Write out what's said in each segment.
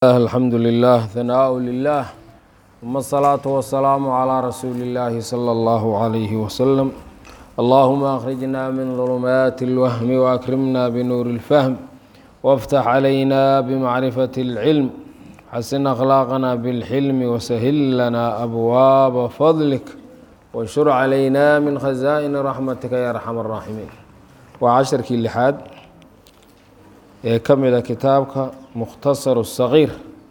الحمد لله ثناء لله ثم الصلاة والسلام على رسول الله صلى الله عليه وسلم اللهم أخرجنا من ظلمات الوهم وأكرمنا بنور الفهم وافتح علينا بمعرفة العلم حسن أخلاقنا بالحلم وسهل لنا أبواب فضلك وانشر علينا من خزائن رحمتك يا أرحم الراحمين وعشركii لحaad ee ka mida kitaabka mukhtasar الصغيir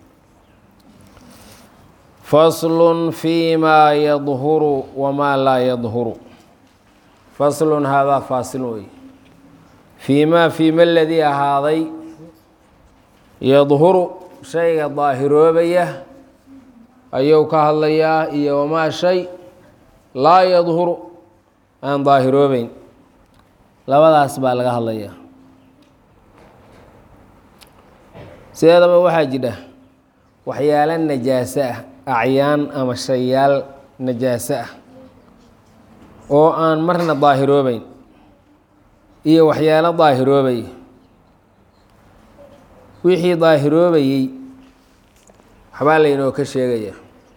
fasl فيma yadhuru wma laa yadhuru fasl haadaa faasil wey fiima fiima ladii ahaaday yadhuru shayga daahiroobaya ayuu ka hadlayaa iyo wamaa shay laa yadhuru aan daahiroobeyn labadaas baa laga hadlayaa sideedaba waxaa jidha waxyaalo najaaso ah acyaan ama shayaal najaaso ah oo aan marna daahiroobeyn iyo waxyaalo daahiroobaya wixii daahiroobayey waxbaa laynoo ka sheegaya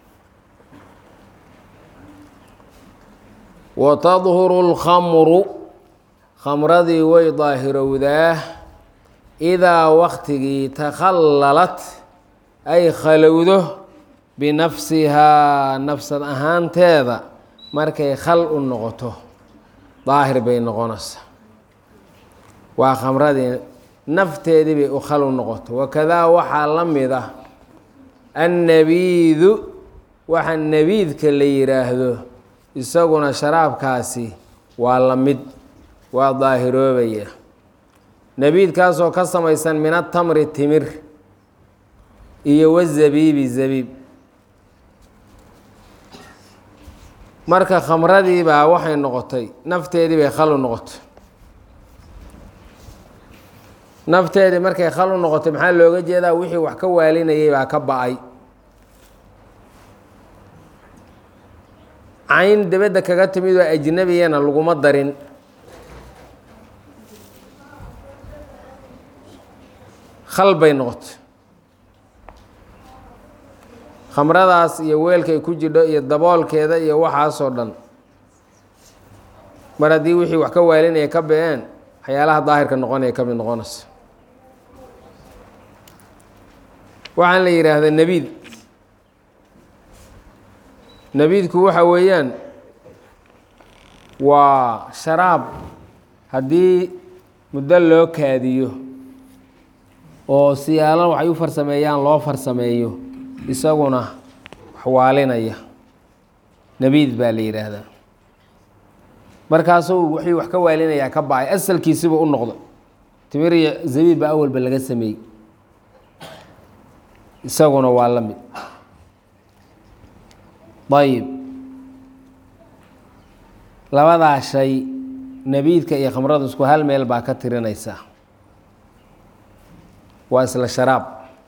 wa tadhuru اlkhamru khamradii way daahirowdaa idaa waktigii takhallalat ay khalowdo binafsihaa nafsad ahaanteeda markay khal u noqoto daahir bay noqonaysaa waa khamradii nafteedii bay u khal u noqoto wakadaa waxaa la mid ah annabiidu waxa nabiidka la yidhaahdo isaguna sharaabkaasi waa la mid waa daahiroobaya nabiidkaasoo ka samaysan min atamri timir iyo wazabiibi zabiib marka khamradii baa waxay noqotay nafteedii bay khal u noqotay nafteedii markay khal u noqotay maxaa looga jeedaa wixii wax ka waalinayay baa ka ba-ay cayn dibadda kaga timid oo ajnabiyana laguma darin khal bay noqotay khamradaas iyo weelkay ku jidho iyo daboolkeeda iyo waxaasoo dhan mar haddii wixii wax ka waalinaya ka be-een waxyaalaha daahirka noqonaya ka mid noqonaysa waxaan la yidhaahdaa nebiid nebiidku waxa weeyaan waa sharaab haddii muddo loo kaadiyo oo siyaalo waxay u farsameeyaan loo farsameeyo isaguna waxwaalinaya nebiid baa la yidhaahdaa markaasuu wixii wax ka waalinayaa ka ba-ay asalkiisiba u noqda timir iyo zabiib baa awalba laga sameeyey isaguna waa la mid ayib labadaa shay nebiidka iyo khamradu isku hal meel baa ka tirinaysaa waa isla sharaab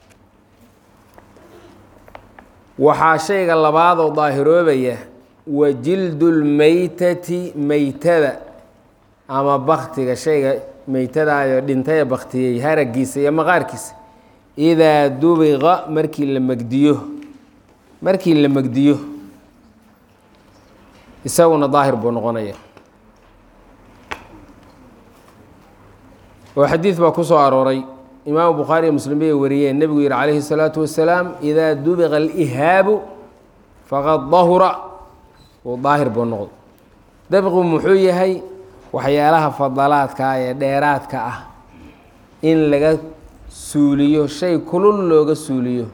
waxaa shayga labaadoo daahiroobaya wa jildulmeytati meytada ama baktiga shayga meytadaayo dhintaya baktiyey haragiisa iyo maqaarkiisa idaa dubiqa markii la megdiyo markii la megdiyo isaguna daahir buu noqonaya oo xadiid baa ku soo arooray imaamu bukhaari iyo muslim bay wariyeen nebigu yihi calayhi الsalaatu wasalaam idaa dubiqa alihaabu faqad dahura uu daahir buu noqdo dabqu muxuu yahay waxyaalaha fadalaadka ee dheeraadka ah in laga suuliyo shay kulul looga suuliyo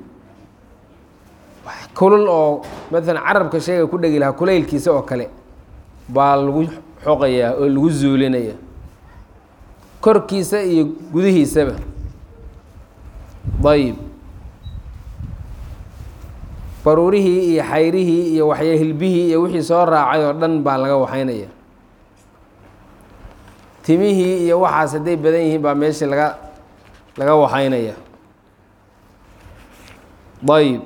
kulul oo maalan carabka shayga ku dhegi lahaa kulaylkiisa oo kale baa lagu xoqayaa oo lagu zuulinaya korkiisa iyo gudihiisaba ayib baruurihii iyo xayrihii iyo waxya hilbihii iyo wixii soo raacay oo dhan baa laga waxaynaya timihii iyo waxaas hadday badan yihiin baa meeshii laga laga waxaynaya ayib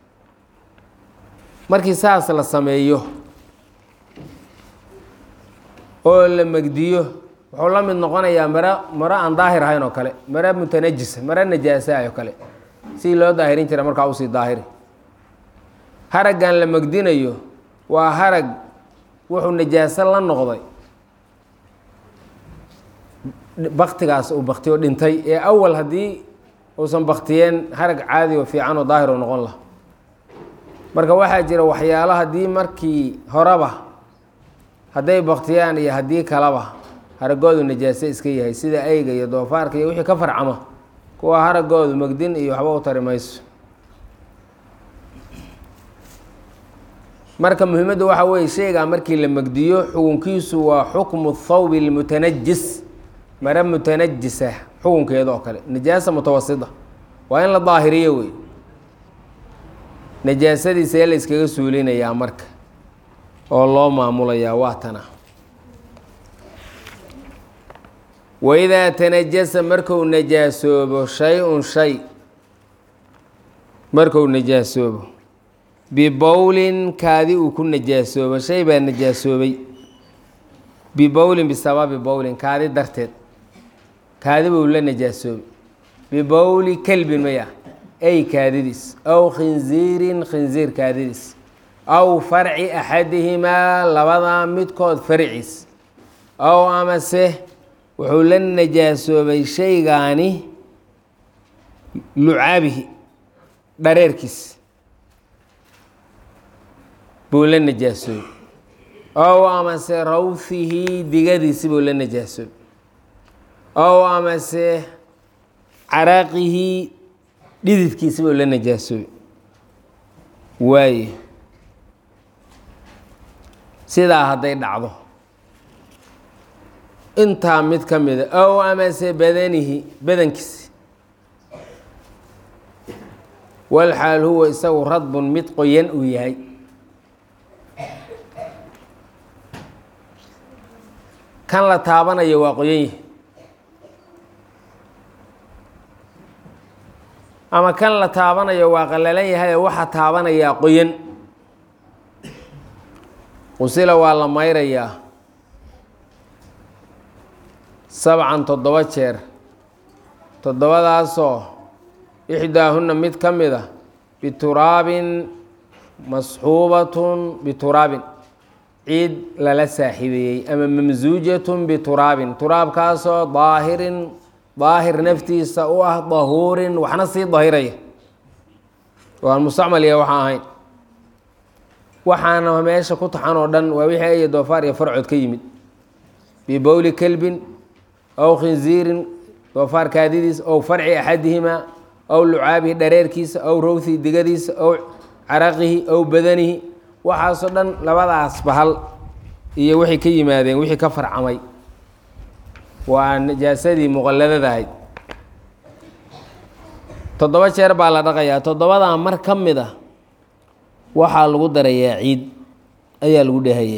markii saas la sameeyo oo la megdiyo wuxuu la mid noqonayaa maro maro aan daahir ahayn oo kale maro mutanajisa maro najaasaha oo kale sidii loo daahirin jira markaa usii daahiri haraggan la magdinayo waa harag wuxuu najaaso la noqday baktigaas uu baktiyo dhintay ee awal haddii uusan baktiyeen harag caadi oo fiican oo daahir oo noqon laha marka waxaa jira waxyaalo haddii markii horeba hadday baktiyaan iyo haddii kaleba haragoodu najaaso iska yahay sida eyga iyo doofaarka iyo wixii ka farcama kuwa haragoodu magdin iyo waxba u tari mayso marka muhiimaddu waxaa weeye shaygaa markii la megdiyo xukunkiisu waa xukmu thawbi lmutanajis mare mutanajisa xukunkeeda oo kale najaasa mutawasita waa in la daahiriyo wey najaasadiisa ee la yskaga suulinayaa marka oo loo maamulayaa waa tana waidaa tanajasa marku najaasoobo shay-un shay marku najaasoobo bibowlin kaadi uu ku najaasoobo shay baa najaasoobay bibowlin bisababi bowlin kaadi darteed kaadi buu la najaasoobay bibowli kelbin maya ay kaadidiis aw khinziirin khinziir kaadidiis aw farci axadihimaa labadaa midkood farciis aw amase wuxuu la najaasoobay shaygaani lucaabihi dhareerkiis buu la najaasoobay ow amase rawhihi digadiisi buu la najaasoobay ow amase caraaqihi dhididkiisi buu la najaasoobay waaye sidaa hadday dhacdo intaa mid ka mida ow amase badanihi badankiisi walxaal huwa isagu radbun mid qoyan uu yahay kan la taabanayo waa qoyan yahay ama kan la taabanayo waa qallalan yahay waxa taabanayaa qoyan qusila waa la mayrayaa sabcan toddoba jeer toddobadaasoo ixdaahunna mid ka mid a bituraabin masxuubatun bituraabin ciid lala saaxiibeeyey ama mamsuujatun bituraabin turaabkaasoo daahirin daahir naftiisa u ah dahuurin waxna sii dahiraya waan mustacmaliya waxaa ahayn waxaana meesha ku taxan oo dhan waa wixii aya doofaar iyo farcood ka yimid bibowli kelbin ow khinziirin doofaar kaadidiisa ow farci axadihimaa ow lucaabihi dhareerkiisa ow rowthi digadiisa ow caraqihi ow badanihi waxaasoo dhan labadaas bahal iyo waxay ka yimaadeen wixii ka farcamay waa najaasadii muqalladada ahayd toddoba jeer baa la dhaqayaa toddobadaa mar ka mid a waxaa lagu darayaa ciid ayaa lagu dhehaya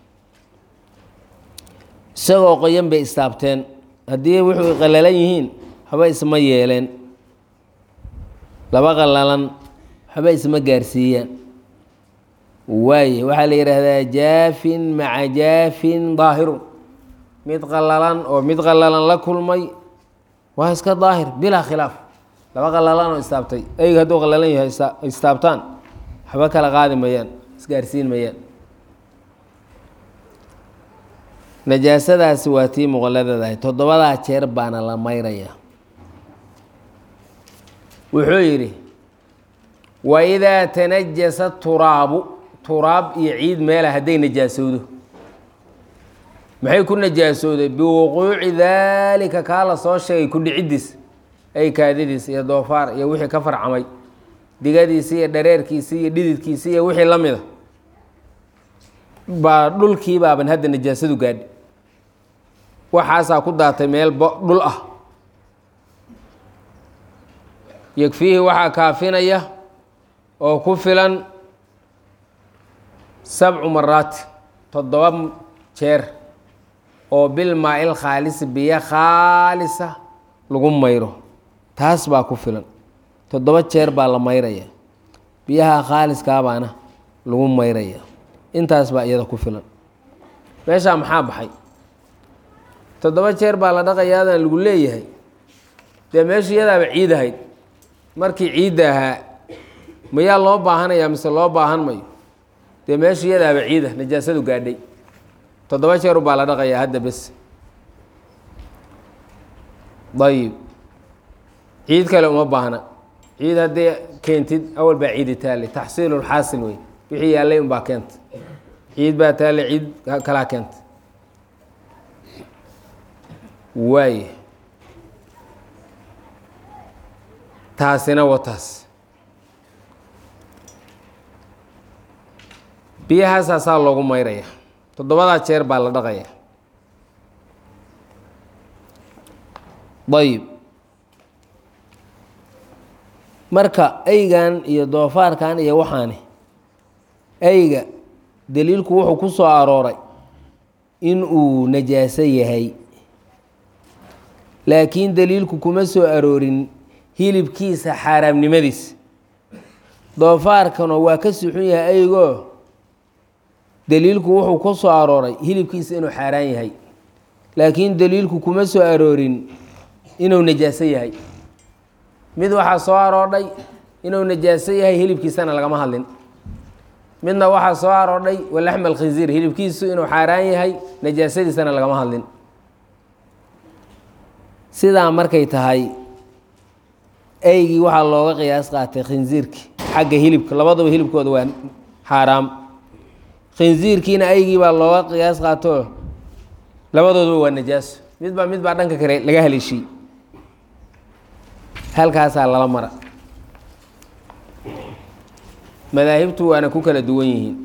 isagoo qoyan bay istaabteen haddii wuxuu qallalan yihiin waxba isma yeeleen laba qallalan waxba isma gaarsiiyaan waaye waxaa la yidhaahdaa jaafin maca jaafin daahirun mid qallalan oo mid qallalan la kulmay waa iska daahir bilaa khilaaf laba qallalan oo istaabtay eyga hadduu qallalan yahay istaabtaan waxba kala qaadi mayaan isgaarsiin mayaan najaasadaasi waa tii muqalladadahay toddobadaa jeer baana la mayrayaa wuxuu yidhi waidaa tanajasa turaabu turaab iyo ciid meela hadday najaasowdo maxay ku najaasowday biwuquuci daalika kaa la soo sheegay ku dhiciddiis ay kaadidiis iyo doofaar iyo wixii ka farcamay digadiisi iyo dhareerkiisi iyo dhididkiisi iyo wixii la mida baa dhulkii baaban hadda najaasadu gaadhi waxaasaa ku daatay meel dhul ah yegfiihi waxaa kaafinaya oo ku filan sabcu maraati toddoba jeer oo bilmaa-il khaalisi biyo khaalisa lagu mayro taas baa ku filan toddoba jeer baa la mayraya biyaha khaaliskaabaana lagu mayraya intaas baa iyada ku filan meeshaa maxaa baxay toddoba jeer baa la dhaqayaadan lagu leeyahay dee meesha iyadaaba ciid ahayd markii ciidda ahaa mayaa loo baahanayaa mise loo baahan mayo dee meesha iyadaaba ciida najaasadu gaadhay toddoba jeer baa la dhaqayaa hadda bes ayib ciid kale uma baahna ciid haddii keentid awal baa ciidi taallay taxsiilulxaasil wey wixii yaallay unbaa keenta ciid baa taallay ciid kalaa keenta waay taasina wataas biyahaasaasaa loogu mayraya toddobadaa jeer baa la dhaqaya ayib marka eygan iyo doofaarkan iyo waxaani eyga daliilku wuxuu ku soo arooray in uu najaaso yahay laakiin daliilku kuma soo aroorin hilibkiisa xaaraamnimadiisa doofaarkana waa ka suxun yahay eygoo daliilku wuxuu ku soo arooray hilibkiisa inuu xaaraan yahay laakiin daliilku kuma soo aroorin inuu najaaso yahay mid waxaa soo aroodhay inuu najaaso yahay hilibkiisana lagama hadlin midna waxaa soo aroodhay walaxma alkhinziir hilibkiisu inuu xaaraan yahay najaasadiisana lagama hadlin sidaa markay tahay eygii waxaa looga qiyaas qaatay khinziirkii xagga hilibka labaduba hilibkooda waa xaaraam khinziirkiina eygii baa looga qiyaas qaato labadooduba waa najaaso midbaa mid baa dhanka kale laga haleeshiy halkaasaa lala mara madaahibtu waana ku kala duwan yihiin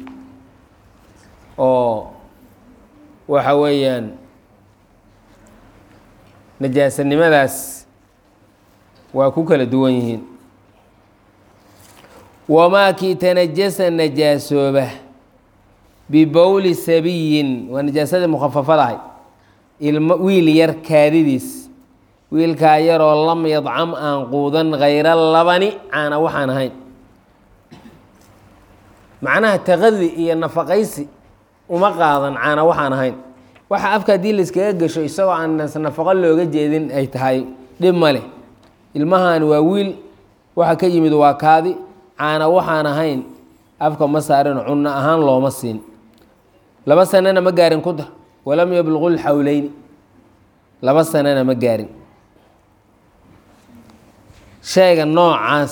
oo waxa weeyaan najaasanimadaas waa ku kala duwan yihiin wamaa kii tanajasa najaasooba bibowli sabiyin waa najaasadii mukhafafad ahay ilmo wiil yar kaadidiis wiilkaa yaroo lam yadcam aan quudan hayra labani caana waxaan ahayn macnaha taqadi iyo nafaqaysi uma qaadan caana waxaan ahayn waxa afka haddii layskaga gasho isagoo aan nafaqo looga jeedin ay tahay dhib ma leh ilmahan waa wiil waxa ka yimid waa kaadi caana waxaan ahayn afka ma saarin cunno ahaan looma siin laba sanana ma gaarin ku dar walam yabluqu lxawleyni laba sanana ma gaarin shayga noocaas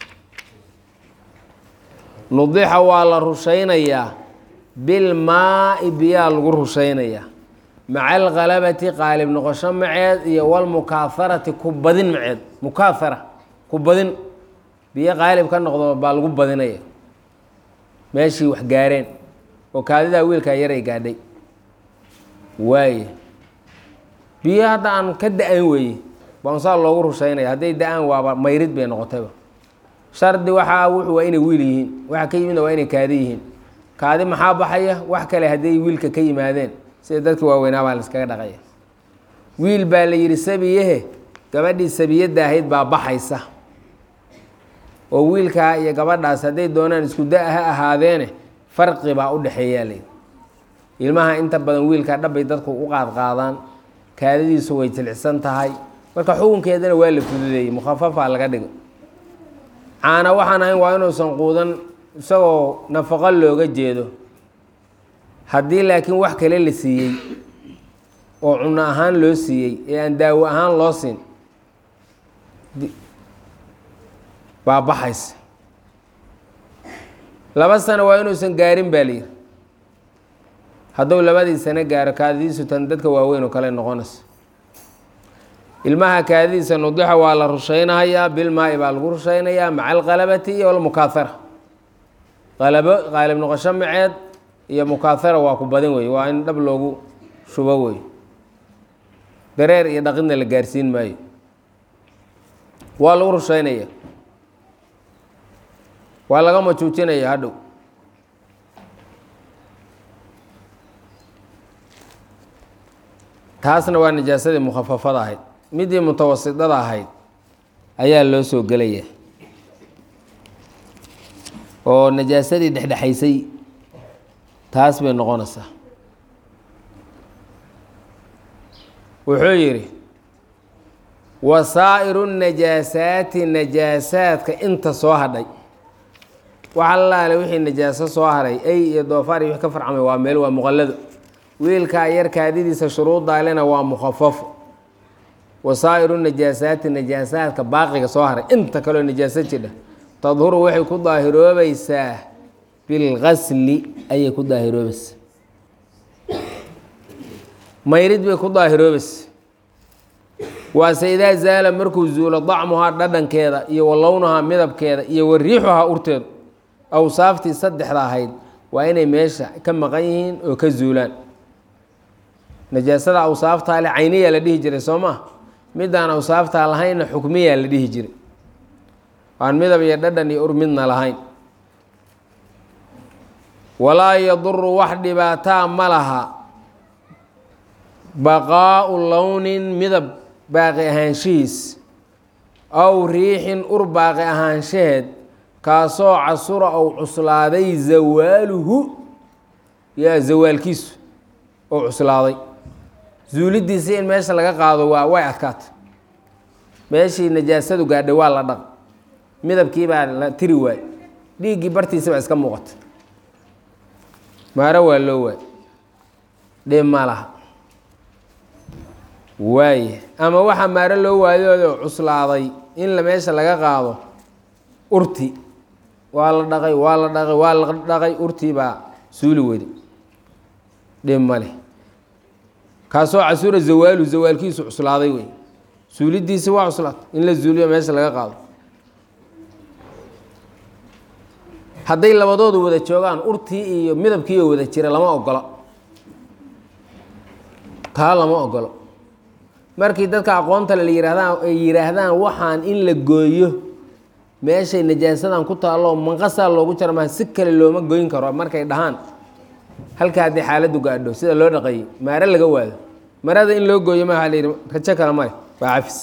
nudixa waa la rushaynayaa bilmaa-i biyaa lagu rushaynayaa maca alkhalabati qaalib noqosho maceed iyo walmukaaharati ku badin maceed mukaahara ku badin biyo qaalib ka noqdo baa lagu badinaya meeshii wax gaareen oo kaadidaa wiilkaa yaray gaadhay waaye biyo hadda aan ka da-an weeye baansaa loogu rushaynaya hadday da-aan waaba mayrid bay noqotayba shardi waxaa wuxu waa inay wiil yihiin waxa ka yimidna waa inay kaadi yihiin kaadi maxaa baxaya wax kale hadday wiilka ka yimaadeen sida dadka waaweynaa baa laiskaga dhaqaya wiil baa la yidhi sabiyahe gabadhii sabiyadda ahayd baa baxaysa oo wiilkaa iyo gabadhaas hadday doonaan isku da ha ahaadeene farqi baa u dhexeeyaa layidhi ilmaha inta badan wiilkaa dhabbay dadku u qaadqaadaan kaadadiisu way jilicsan tahay marka xukunkeedana waa la fududeeyey mukhafafaa laga dhigo caana waxaan ahayn waa inuusan quudan isagoo nafaqo looga jeedo haddii laakiin wax kale la siiyey oo cunno ahaan loo siiyey ee aan daawo ahaan loo siin baa baxaysa laba sano waa inuusan gaarin baa layidhi hadduu labadii sano gaaro kaadidiisu tan dadka waaweyn oo kale noqonaysa ilmaha kaadidiisa nudixa waa la rushaynahayaa bilmaa-i baa lagu rushaynayaa maca alqalabati iyo almukaahara qalabo qaalib noqosho maceed iyo mukaahara waa ku badin wey waa in dhab loogu shubo wey dareer iyo dhaqidna la gaarsiin maayo waa lagu rushaynaya waa laga majuujinaya hadhow taasna waa najaasadii mukhafafada ahayd midii mutawasidada ahayd ayaa loo soo gelaya oo najaasadii dhexdhexaysay taas bay noqonaysaa wuxuu yidhi wa saa'iru najaasaati najaasaadka inta soo hadhay wax allaale wixii najaaso soo haray ey iyo doofaar iyo wix ka farcamay waa meel waa muqallado wiilkaa yar kaadidiisa shuruuddaalena waa mukhafafo wa saa'iru najaasaati najaasaadka baaqiga soo haray inta kaleo najaaso jidha tadhuru waxay ku daahiroobaysaa bilgasli ayay ku daahiroobaysaa mayrid bay ku daahiroobaysa waase idaa zaala markuu zuulo dacmuhaa dhadhankeeda iyo wa lownahaa midabkeeda iyo wa riixuhaa urteedu awsaaftii saddexda ahayd waa inay meesha ka maqan yihiin oo ka zuulaan najaasada awsaaftaa leh cayniyaa la dhihi jiray soo maa midaan awsaaftaa lahaynna xukmiyaa la dhihi jiray aan midab iyo dhadhan iyo ur midna lahayn walaa yaduru wax dhibaataa ma laha baqaa'u lownin midab baaqi ahaanshihiis aw riixin ur baaqi ahaanshaheed kaasoo casura ou cuslaaday zawaaluhu yaa zawaalkiisu ou cuslaaday zuulidiisa in meesha laga qaado waa way adkaata meeshii najaasadu gaadhay waa la dhaq midabkii baa la tiri waay dhiiggii bartiisa baa iska muuqata maaro waa loo waay dhib ma laha waaye ama waxaa maaro loo waayoodo cuslaaday in la meesha laga qaado urti waa la dhaqay waa la dhaqay waa la dhaqay urtii baa suuli weyday dhib male kaasoo casura zawaalu zawaalkiisu cuslaaday wey suulidiisi waa cuslaatay in la zuuliyo meesha laga qaado hadday labadoodu wada joogaan urtii iyo midabkii oo wada jira lama ogolo taa lama ogolo markii dadka aqoonta le yihaahdaan ay yidhaahdaan waxaan in la gooyo meeshay najaasadan ku taalloo manqasaa loogu jara maha si kale looma goyn karo markay dhahaan halka haddii xaaladdu gaadho sida loo dhaqeeyey maare laga waado marada in loo gooyo ma waa la yidhi rajo kale male waa cafis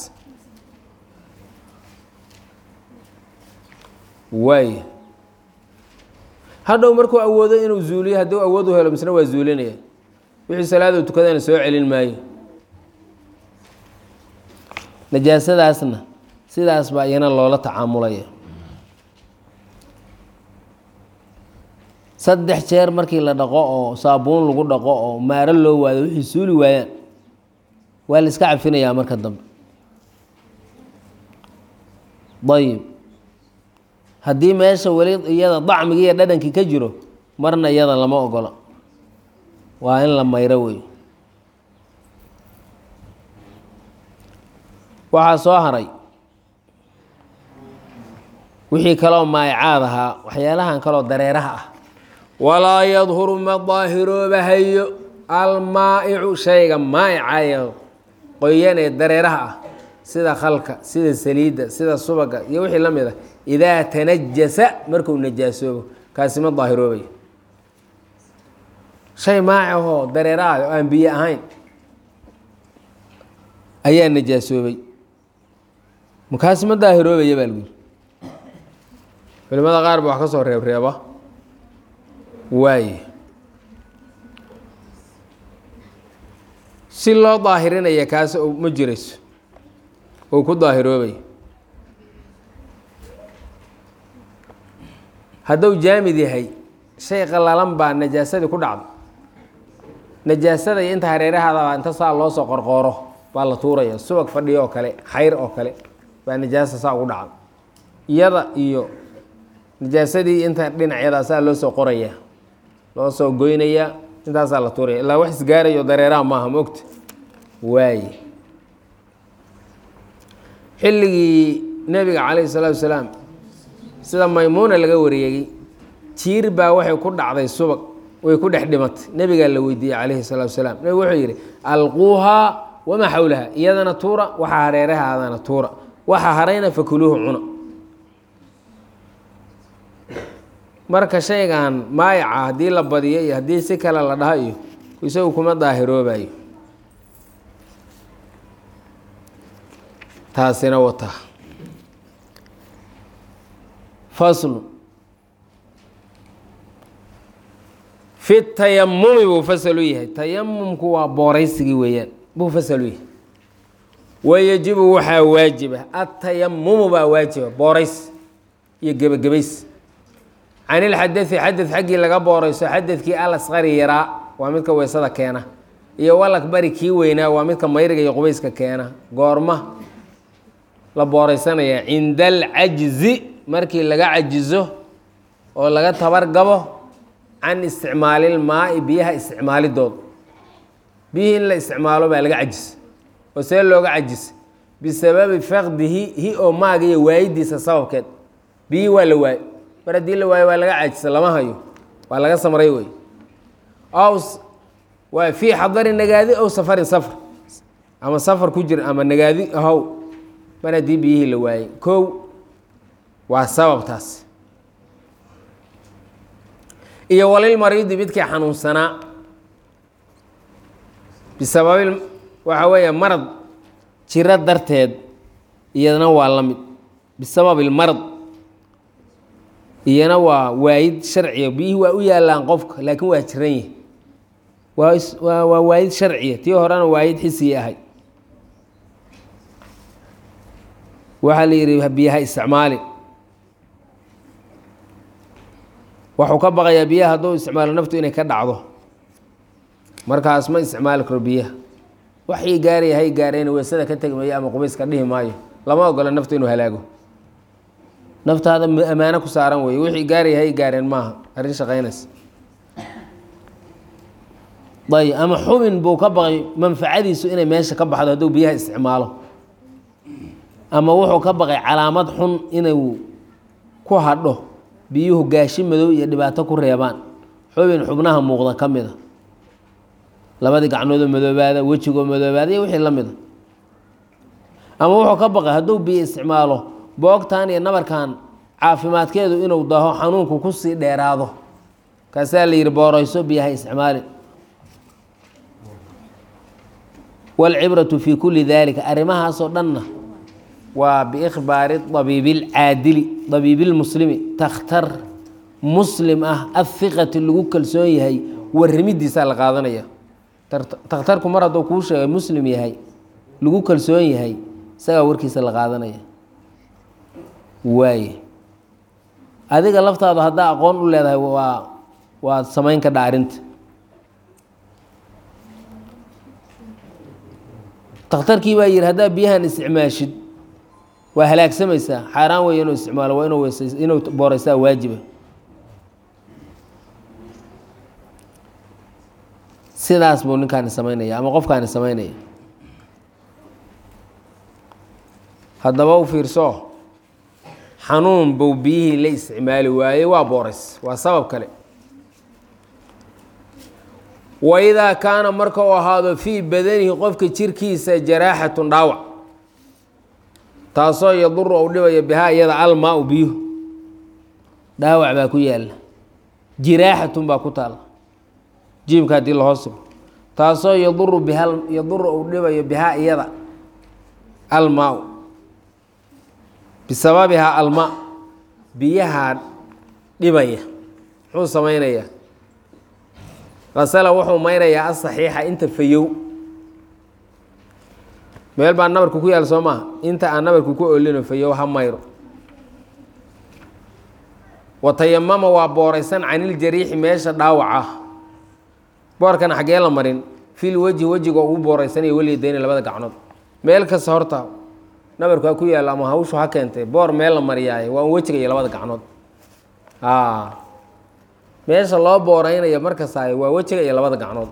waay hadhow markuu awoodo inuu zuuliyo hadduu awood u helo misna waa zuulinaya wixii salaaduu tukadana soo celin maayo najaasadaasna sidaas baa iyana loola tacaamulaya saddex jeer markii la dhaqo oo saabuun lagu dhaqo oo maaro loo waado wixii suuli waayaan waa la iska cafinayaa marka dambe ayib haddii meesha weli iyada dacmigii iyo dhadhankii ka jiro marna iyada lama ogola waa in la mayro wey waxaa soo haray wixii kaloo maayacaad ahaa waxyaalahan kaloo dareeraha ah walaa yadhuru ma daahiroobahayo almaa'icu shayga maa'icayo qoyan ee dareeraha ah sida khalka sida saliidda sida subaga iyo wixii la mid ah idaa tanajasa markuu najaasoobo kaasi ma daahiroobayo shay maacahoo dareeraah oo aan biyo ahayn ayaa najaasoobay makaasi ma daahiroobaya baa lagu yiri culimada qaar ba wax ka soo reebreeba waaye si loo daahirinaya kaas ma jirayso ou ku daahiroobaya hadduu jaamid yahay shay qallalan baa najaasadii ku dhacda najaasada iyo inta hareerahaadabaa inta saa loo soo qorqooro baa la tuuraya subag fadhiyo oo kale xayr oo kale baa najaasa saa ugu dhacda iyada iyo najaasadii inta dhinacyada saa loo soo qoraya loo soo goynaya intaasaa la tuuraya ilaa wax isgaarayo dareeraha maaha maogta waaye xilligii nebiga calayhi salaatu wasalaam sida maymuuna laga wariyey jiir baa waxay ku dhacday subag way ku dhex dhimatay nebigaa la weydiiyey calayhi salaatu wasalaam nebigu wuxuu yidhi alquuhaa wamaa xawlaha iyadana tuura waxaa hareerahaadana tuura waxaa harayna fakuluuhu cuna marka shaygan maayaca haddii la badiyo iyo haddii si kale la dhaha iyo isagu kuma daahiroobayo taasina wata faslu fi tayamumi buu fasal u yahay tayamumku waa booraysigii weeyaan buu fasal u yahay wayajibu waxaa waajiba atayamumu baa waajiba boorays iyo gebagabays can ilxadai xadad xaggii laga boorayso xadadkii alasqari yaraa waa midka weysada keena iyo walakbari kii weynaa waa midka mayriga iyo qubayska keena goorma la booraysanaya cinda alcajzi markii laga cajizo oo laga tabargabo can isticmaalilmaai biyaha isticmaalidooda biyihii in la isticmaalo baa laga cajis oo see looga cajis bisababi faqdihi hi oo maaga iyo waayidiisa sababkeed biyihii waa la waayo mar haddii la waayo waa laga cajisa lama hayo waa laga samray wey ow waa fii xadari nagaadi ow safarin safar ama safar ku jira ama nagaadi ahow mar haddii biyihii la waayey kow waa sababtaas iyo walilmariidi midkii xanuunsanaa bisababi waxa weeye marad jiro darteed iyadana waa la mid bisababi ilmarad iyana waa waayid sharciya biyihii waa u yaalaan qofka laakiin waa jiran yahi waa waa waa waayid sharciya tii horena waayid xisiyi ahay waxaa la yidhi biyaha isticmaali waxuu ka baqayaa biyaha hadduu isticmaalo naftu inay ka dhacdo markaas ma isticmaali karo biyaha waxii gaaraya hay gaareen weysada ka tegi maayo ama qubayska dhihi maayo lama ogola naftu inuu halaago naftaada ammaano ku saaran weeye wixii gaaraya hay gaareen maaha arrin shaqaynaysa ayb ama xubin buu ka baqay manfacadiisu inay meesha ka baxdo hadduu biyaha isticmaalo ama wuxuu ka baqay calaamad xun inuu ku hadho biyuhu gaashi madow iyo dhibaato ku reebaan xubin xubnaha muuqda ka mida labadii gacnoodoo madoobaada wejigoo madoobaada iyo wixii la mida ama wuxuu ka baqay hadduu biyo isticmaalo boogtan iyo nabarkan caafimaadkeedu inuu daho xanuunku kusii dheeraado kaasaa la yidhi boorayso biyaha isticmaali wاlcibraةu fi kuli dalika arrimahaasoo dhanna waa biikhbaari abiibi اlcaadili abiibi اlmuslimi takhtar muslim ah ahiqati lagu kalsoon yahay warramidiisaa la qaadanaya takhtarku mar hadduu kuu sheegay muslim yahay lagu kalsoon yahay isagaa warkiisa la qaadanaya waaye adiga laftaadu haddaa aqoon u leedahay waa waad samayn ka dhaarinta takhtarkii baa yihi haddaa biyahan isticmaashid waa halaagsamaysaa xaaraan weeye inuu isticmaalo waa inuu weysay inuu booraysaa waajiba sidaas buu ninkaani samaynaya ama qofkaani samaynaya haddaba u fiirso xanuun buu biyihii la isticmaali waayey waa boorays waa sabab kale waidaa kaana marka uu ahaado fii badanihi qofka jirkiisa jaraaxatun dhaawac taasoo yaduru ou dhibayo bihaa iyada almaa u biyuhu dhaawac baa ku yaalla jiraaxatun baa ku taalla jiimka haddii lahoos sigo taasoo yaduru biha yaduru ou dhibayo bihaa iyada almaa bisababihaa almaa biyahaa dhibaya muxuu samaynayaa asala wuxuu maynayaa asaxiixa inta fayow meel baa nabarku ku yaal soo maaha inta aan nabarku ku olino fayow ha mayro watayamama waa booraysan caniljariixi meesha dhaawaca boorkana xaggee la marin fil wejhi wejiga ugu booraysanaya weliyadayni labada gacnood meel kasta horta nabarku ha ku yaalo ama hawshu ha keentay boor meel la mariyaaye waa un wejiga iyo labada gacnood meesha loo booreynayo markasaay waa wejiga iyo labada gacnood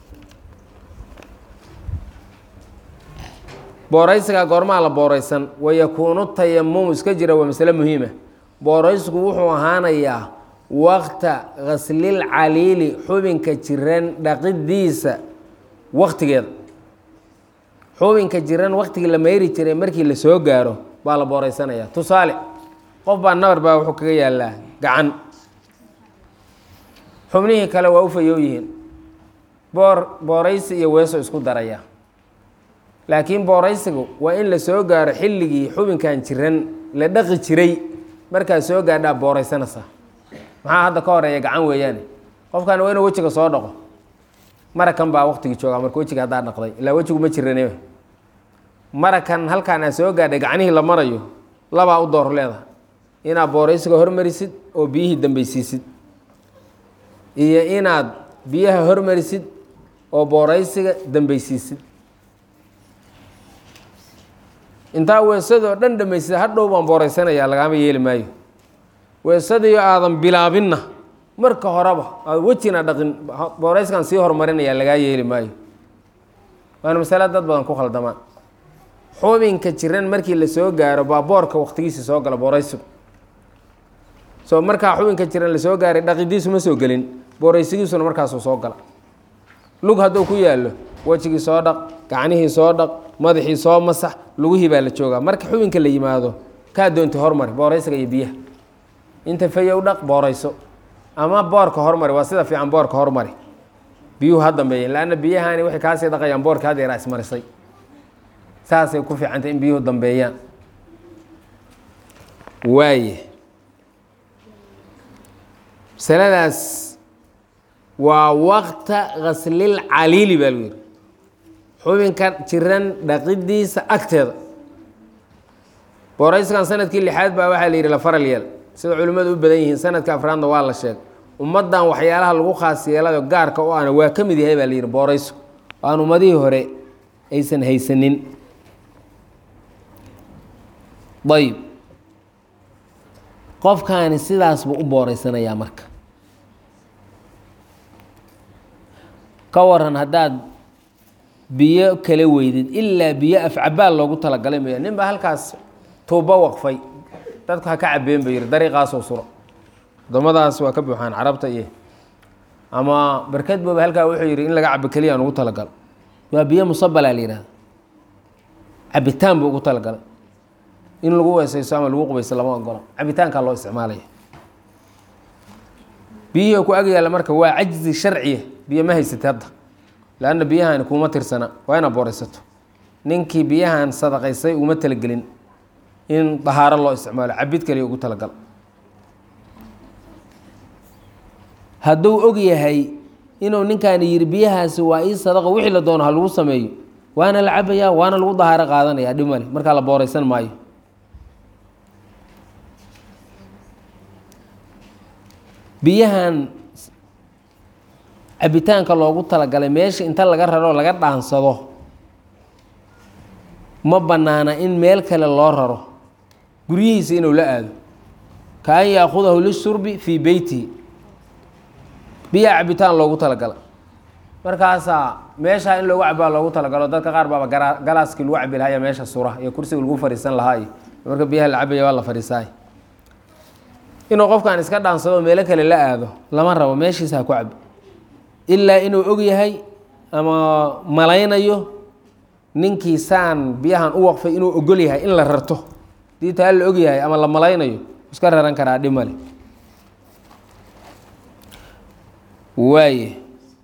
booraysigaa goormaa la booraysan wayakuunu tayamumu iska jira waa masale muhiima booraysigu wuxuu ahaanayaa waqta ghaslil caliili xubinka jiran dhaqidiisa waktigeeda xubinka jiran waktigii la mayri jiray markii la soo gaaro baa la booreysanaya tusaale qof baa nabar baa wuxuu kaga yaalaa gacan xubnihii kale waa u fayoo yihiin boor booraysi iyo weeso isku daraya laakiin booraysigu waa in la soo gaaro xilligii xubinkan jiran la dhaqi jiray markaa soo gaadhaa booraysanaysa maxaa hadda ka horeeya gacan weeyaane qofkan waa inuu wejiga soo dhaqo marakan baa waktigii joogaa marka wejiga haddaa dhaqday ilaa wejigu ma jirane marakan halkaan aa soo gaadhay gacnihii la marayo labaa u door leedahay inaad booraysiga hormarisid oo biyihii dambeysiisid iyo inaad biyaha hormarisid oo booraysiga dambeysiisid intaa weesadoo dhan dhammaysida hadhow baan booraysanayaa lagaama yeeli maayo weesadiio aadan bilaabinna marka horeba aad wejina dhaqin boorayskan sii horumarinayaa lagaa yeeli maayo waana masale dad badan ku khaldamaan xubinka jiran markii la soo gaaro baa boorka waktigiisa soo gala booraysigu soo markaa xubinka jiran la soo gaaray dhaqidiisu ma soo gelin booraysigiisuna markaasuu soo gala lug hadduu ku yaallo wejigii soo dhaq gacnihii soo dhaq madaxii soo masax lugihii baa la joogaa marka xubinka la yimaado kaa doonta hormari booraysiga iyo biyaha inta fayow dhaq boorayso ama boorka hormari waa sida fiican boorka hormari biyuhu ha dambeeyeen laanna biyahani waxay kaasii dhaqayaan boorka had yaraa ismarisay saasay ku fiicantay in biyuhu dambeeyaan waaye masaladaas waa waqta ghaslil caliili baa lagu yihi xubinka jiran dhaqidiisa agteeda boorayskan sanadkii lixaad baa waxaa la yidhi la faral yeel sida culimmadu u badan yihiin sanadka afraadna waa la sheegay ummaddan waxyaalaha lagu khaas yeelayo gaarka u ana waa ka mid yahay baa la yidhi booraysu oo aan ummadihii hore aysan haysanin ayb qofkaani sidaas buu u booreysanayaa marka ka waran haddaad biyo kala weydid ilaa biyo afcabaal loogu talagalay maya nin baa halkaas tuubo waqfay dadku ha ka cabeen ba yihi dariiqaasoo suro waddamadaas waa ka buuxaan carabta iyo ama barkad booba halkaa wuxuu yidhi in laga cabo keliya aan ugu talagalo waa biyo musabalaa la yihahda cabitaan buu ugu talagalay in lagu weesayso ama lagu qubayso lama ogola cabitaankaa loo isticmaalaya biyihii ku ag yaalla marka waa cajzi sharciya biyo ma haysatay hadda leanna biyahani kuuma tirsana waa inaad booraysato ninkii biyahan sadaqaysay uma talagelin in dahaaro loo isticmaalo cabid kaliya ugu talagal hadduu og yahay inuu ninkaani yidhi biyahaasi waa ii sadaqo wixii la doono ha lagu sameeyo waana la cabayaa waana lagu dahaaro qaadanaya dhib male markaa la booraysan maayo biyahan cabitaanka loogu talagalay meesha inta laga raro laga dhaansado ma bannaana in meel kale loo raro guryihiisa inuu la aado ka an yaakudahu lishurbi fii beytihi biyaha cabitaan loogu talagalay markaasaa meeshaa in loogu cabaa loogu talagalo dadka qaar baaba gara galaaskii lagu cabi lahaa iyo meesha sura iyo kursiga lagu fariisan lahaa iyo marka biyaha la cabaya waa la fariisaay inuu qofkan iska dhaansado meelo kale la aado lama rabo meeshiisa ha ku cabo ilaa inuu og yahay ama malaynayo ninkii saan biyahan u waqfay inuu ogol yahay in la rarto dii taa la og yahay ama la malaynayo iska raran karaa dhib male waaye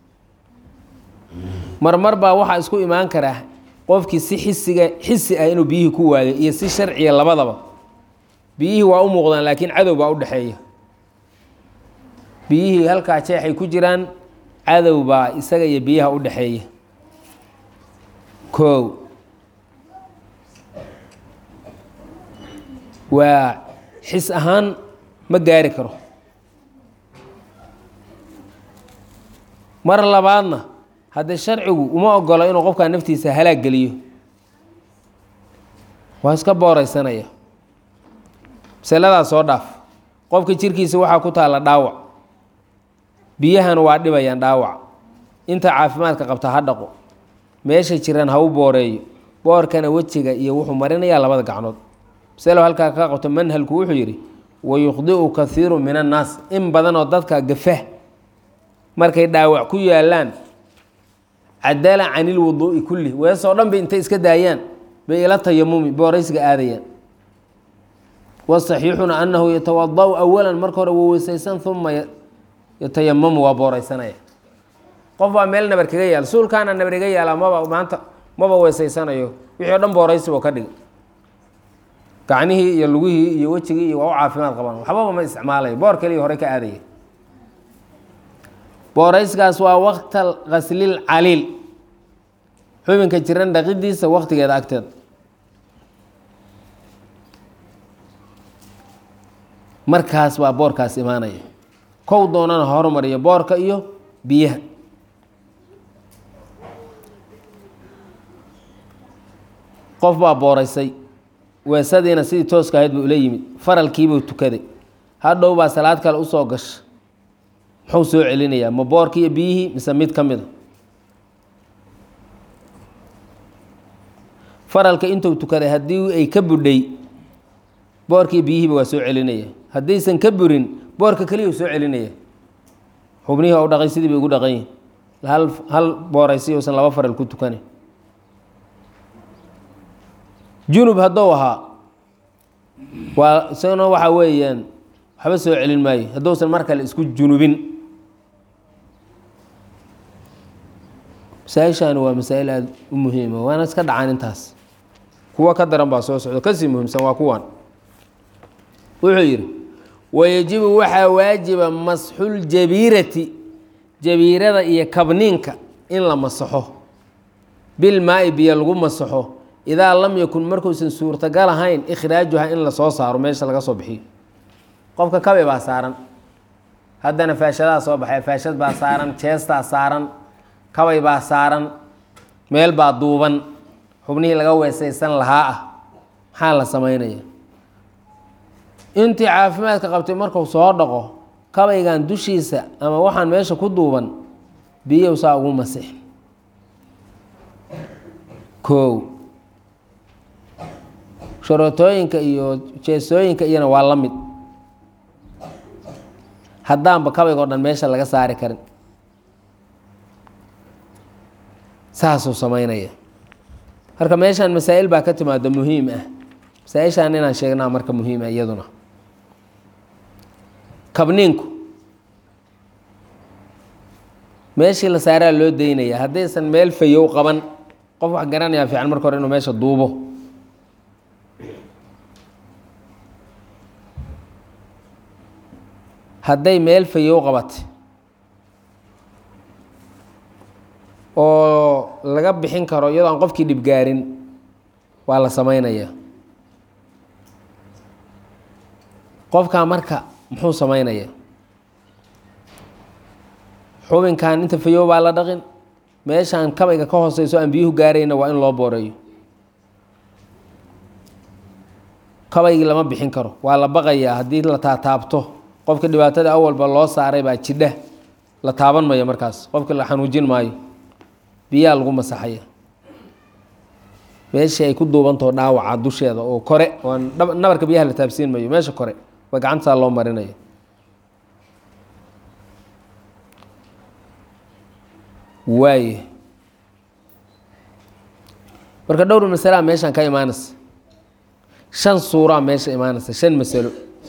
marmar baa waxaa isku imaan karaa qofkii si xisiga xisi ah inuu biyihii ku waayo iyo si sharciya labadaba biyihii waa u muuqdaan laakiin cadow baa u dhexeeya biyihii halkaa jeexay ku jiraan cadow baa isaga iyo biyaha u dhexeeya kow waa xis ahaan ma gaari karo mar labaadna haddee sharcigu uma ogolo inuu qofkaa naftiisa halaag geliyo waa iska booreysanaya masaladaas soo dhaaf qofka jirkiisa waxaa ku taalla dhaawac biyahan waa dhibayaan dhaawac inta caafimaadka qabta ha dhaqo meesha jiran ha u booreeyo boorkana wejiga iyo wuxuu marinayaa labada gacnood masalo halkaa ka qabto manhalku wuxuu yidhi wayukhdi'u kaiiru min annaas in badanoo dadka gafa markay dhaawac ku yaalaan cadala can ilwuduu'i kulli weesoo dhan bay intay iska daayaan bay ila tayamumi booraysiga aadayaan wasaxiixuna annahu yatawada'u awalan marka hore wuu weysaysan uma yatayamamu waa booraysanaya qof baa meel nabar kaga yaal suulkaana nabar iga yaala maba maanta maba weesaysanayo wixii o dhan booraysi oo ka dhiga gacnihii iyo lugihii iyo wejigii iyo waa u caafimaad qabaan waxbaba ma isticmaalayo boor kaliya hore ka aadaya boorayskaas waa waqta ghaslil caliil xubinka jiran dhaqidiisa waqtigeeda agteeda markaas baa boorkaas imaanaya kow doonana hormariyo boorka iyo biyaha qof baa booraysay weesadiina sidii tooska ahayd buu ula yimid faralkiibuu tukaday hadhow baa salaad kale usoo gasha muxuu soo celinayaa ma boorki iyo biyihii mise mid ka mida faralka intuu tukaday haddii ay ka budhay boorkii biyihiiba waa soo celinaya haddaysan ka burin boorka keliya u soo celinaya xubnihii u dhaqay sidii bay ugu dhaqan yihin hal hal booraysi uusan laba faral ku tukanay junub haddou ahaa waa isagana waxaa weeyaan waxba soo celin maayo hadduusan mar kale isku junubin masaa-ishaani waa masaa-il aada u muhiima waana iska dhacaan intaas kuwo ka daran baa soo socdo kasii muhiimsan waa kuwan wuxuu yidhi wayajibu waxaa waajiba masxuljabiirati jabiirada iyo kabniinka in la masaxo bilmaa-i biyo lagu masaxo idaa lam yakun markuusan suurtagal ahayn ikhraajuha in lasoo saaro meesha laga soo bixiyo qofka kabe baa saaran haddana faashadaa soo baxay faashad baa saaran jeestaa saaran kabay baa saaran meel baa duuban xubnihii laga weesaysan lahaa ah maxaa la samaynaya intii caafimaadka qabtay marku soo dhaqo kabaygan dushiisa ama waxaan meesha ku duuban biyow saa ugu masix koow sharootooyinka iyo jeesooyinka iyana waa la mid haddaanba kabayga o dhan meesha laga saari karin saasuu samaynaya marka meeshaan masaa'il baa ka timaado muhiim ah masaa-ishaan inaan sheegnaa marka muhiima iyaduna kabniinku meeshii la saaraa loo daynaya haddaysan meel fayow qaban qof wax garanayaa fiican marka hore inuu meesha duubo hadday meel fayow qabatay oo laga bixin karo iyadoo aan qofkii dhibgaarin waa la samaynayaa qofkaa marka muxuu samaynayaa xubinkan inta fayow baa la dhaqin meeshaan kabayga ka hooseyso aan biyuhu gaarayna waa in loo booreeyo kabaygii lama bixin karo waa la baqayaa haddii la taataabto qofka dhibaatada awalba loo saaray baa jidha la taaban mayo markaas qofka la xanuujin maayo biyaa lagu masaxaya meeshii ay ku duubantaho dhaawaca dusheeda oo kore oo nabarka biyaha la taabsiin mayo meesha kore waa gacantaa loo marinayo waaye marka dhowr masalaa meeshaan ka imaanaysa shan suuraa meesha imaanaysa shan masalo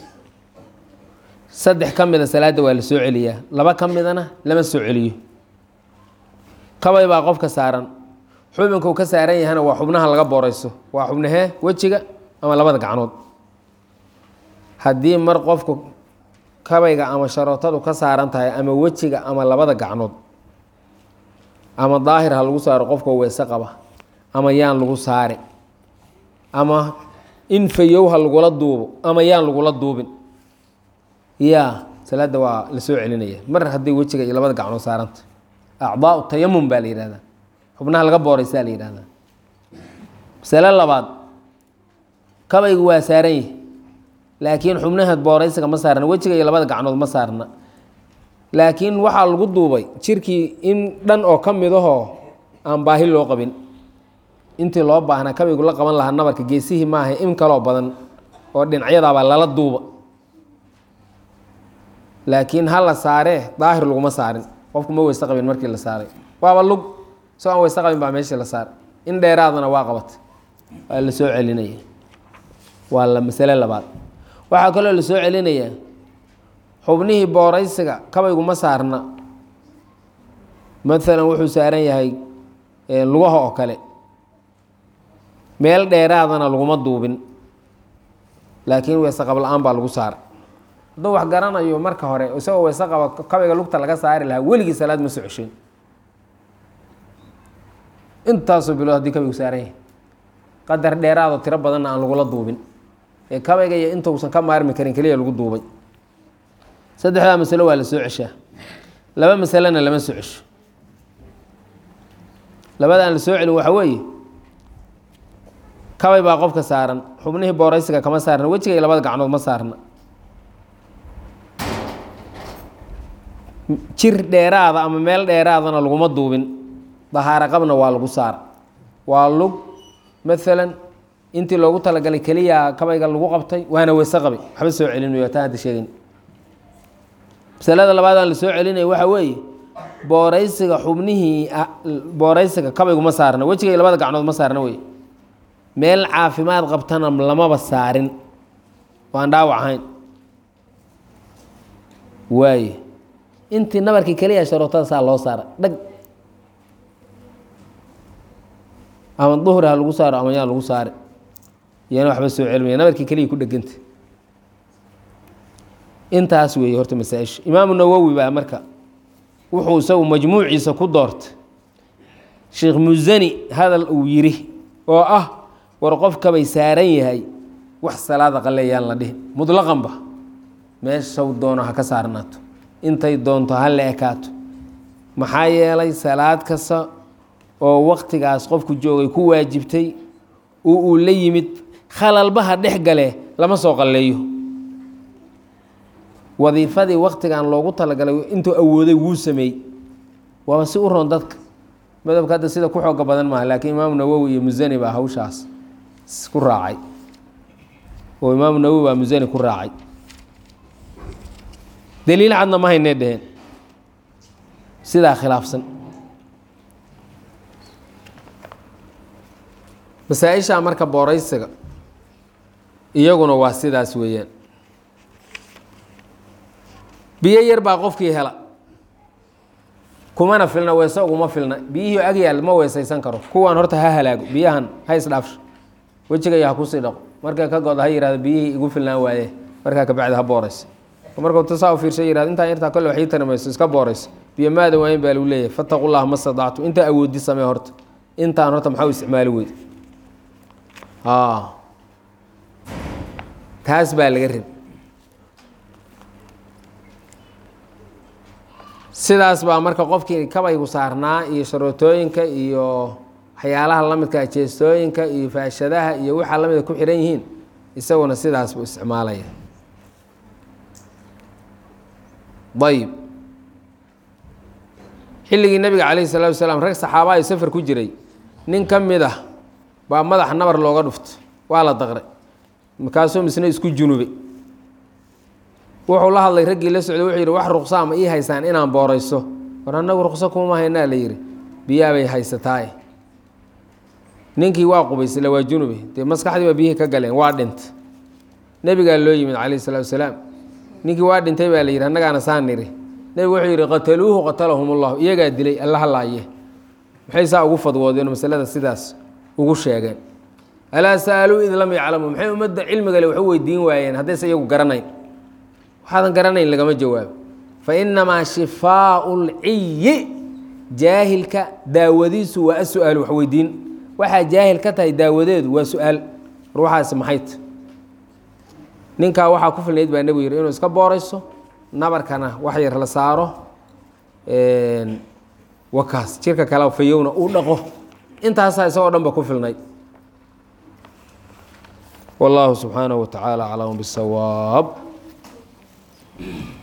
saddex ka mida salaadda waa la soo celiyaa laba ka midana lama soo celiyo kabay baa qofka saaran xubinka uu ka saaran yahana waa xubnaha laga booreyso waa xubnahee wejiga ama labada gacnood haddii mar qofku kabayga ama sharootadu ka saaran tahay ama wejiga ama labada gacnood ama daahir ha lagu saaro qofka weese qaba ama yaan lagu saari ama in fayow ha lagula duubo ama yaan lagula duubin ya salaadda waa la soo celinaya mar hadday wejiga iyo labada gacnood saaranta acdaau tayamum baa la yihahdaa xubnaha laga booreysaa la yihahdaa masale labaad kabaygu waa saaran yahi laakiin xubnaha booreysiga ma saarna wejiga iyo labada gacnood ma saarna laakiin waxaa lagu duubay jirkii in dhan oo ka midahoo aan baahi loo qabin intii loo baahnaa kabaygu la qaban lahaa nabarka geesihii maaha in kaloo badan oo dhinacyadaabaa lala duuba laakiin ha la saaree daahir laguma saarin qofku ma weyse qabin markii la saaray waaba lug soo aan weyse qabin baa meeshii la saaray in dheeraadana waa qabatay waa la soo celinaya waa la masale labaad waxaa kaloo la soo celinayaa xubnihii booreysiga kabaygu ma saarna maalan wuxuu saaran yahay lugaha oo kale meel dheeraadana laguma duubin laakiin weyse qab la-aan baa lagu saaray hadduu wax garanayo marka hore isagoo weyse qaba kabayga lugta laga saari lahaa weligii salaad ma soo ceshin intaasoo bilood haddii kabaygu saaran yahay qadar dheeraadoo tiro badanna aan lagula duubin ee kabayga iyo intausan ka maarmi karin keliya lagu duubay saddexdaa masalo waa la soo ceshaa laba masalena lama soo cesho labada aan la soo celin waxa weeye kabay baa qofka saaran xubnihii booraysiga kama saarna wejiga iyo labada gacnood ma saarna jir dheeraada ama meel dheeraadana laguma duubin dahaaro qabna waa lagu saara waa lug maalan intii loogu talagalay keliya kabayga lagu qabtay waana weyse qabay waxba soo celinayo taa hadda sheegayn masalada labaadaan la soo celinaya waxa weeye booraysiga xubnihii booraysiga kabaygu ma saarna wejiga iyo labada gacnood ma saarna wey meel caafimaad qabtana lamaba saarin waan dhaawac ahayn waaye intii nabarkii keliya sharootada saa loo saara dhag ama duhri ha lagu saaro ama yaan lagu saari iyana waxba soo celmaya nabarkii keliya ku dheganta intaas weeye horta masaa-isha imaamu nawowi baa marka wuxuu isagu majmuuciisa ku doortay sheekh musani hadal uu yidhi oo ah war qofkabay saaran yahay wax salaada qaleeyaan la dhihin mutlaqanba meeshaw doono ha ka saarnaato intay doonto ha la ekaato maxaa yeelay salaad kasta oo waktigaas qofku joogay ku waajibtay oo uu la yimid khalalbaha dhex gale lama soo qalleeyo wadiifadii waktigan loogu talagalay intuu awooday wuu sameeyey waaba si u roon dadka madhabka hadda sida ku xooga badan maaha laakiin imaamu nawowi iyo musani baa hawshaas ku raacay oo imaamu nawowi baa musani ku raacay daliil cadna ma haynay dheheen sidaa khilaafsan masaa-isha marka booraysiga iyaguna waa sidaas weeyaan biyo yar baa qofkii hela kumana filna weese uguma filna biyihii ag yaal ma weesaysan karo kuwaan horta ha halaago biyahan ha isdhaafsho wejigaya ha kusii dhaqo markay ka goda ha yihahdo biyihii igu filnaan waaye markaa kabacdi ha booraysa markuu tasaa u fiirsha yihahdo intaan yartaa kolle wax ii tarimayso iska boorayso biyo maada waayin baa lagu leeyahay fataqu llaha ma stadactu intaa awoodi samee horta intaan horta maxaa u isticmaali weyd taas baa laga rib sidaas baa marka qofkii kabaygu saarnaa iyo sharootooyinka iyo waxyaalaha lamidka jeestooyinka iyo faashadaha iyo waxaa lamida ku xihan yihiin isaguna sidaas buu isticmaalaya ayib xilligii nabiga calayhi salaatu wasalaam rag saxaabaa iyo safar ku jiray nin ka mid ah baa madaxa nabar looga dhufto waa la daqray markaasuu misna isku junubay wuxuu la hadlay raggii la socday wuxuu yidhi wax ruqsaa ma ii haysaan inaan boorayso war annagu ruqso kuma haynaa la yidhi biyaabay haysataaye ninkii waa qubaysla waa junube dee maskaxdii baa biyihii ka galeen waa dhintay nebigaa loo yimid calayhi salaatu wasalaam ninkii waa dhintay baa la yidhi annagaana saan niri nebigu wuxuu yidhi qataluuhu qatalahum ullahu iyagaa dilay allaha laaye maxay saa ugu fadwoodeen masalada sidaas ugu sheegeen alaa sa'aluu id lam yaclamuu maxay ummadda cilmigale wax u weydiin waayeen haddayse iyagu garanayn waxaadan garanayn lagama jawaabo fa inamaa shifaau lciyi jaahilka daawadiisu waa asu-aal wax weydiin waxaa jaahil ka tahay daawadeedu waa su-aal war waxaasi maxayt ninkaa waxaa ku filnayd baa nebigu yidhi inuu iska boorayso nabarkana wax yar la saaro wakaas jirka kale fayowna uu dhaqo intaasaa isagoo dhan ba ku filnayd والله سبحانه وتعالى أعلم بالصواب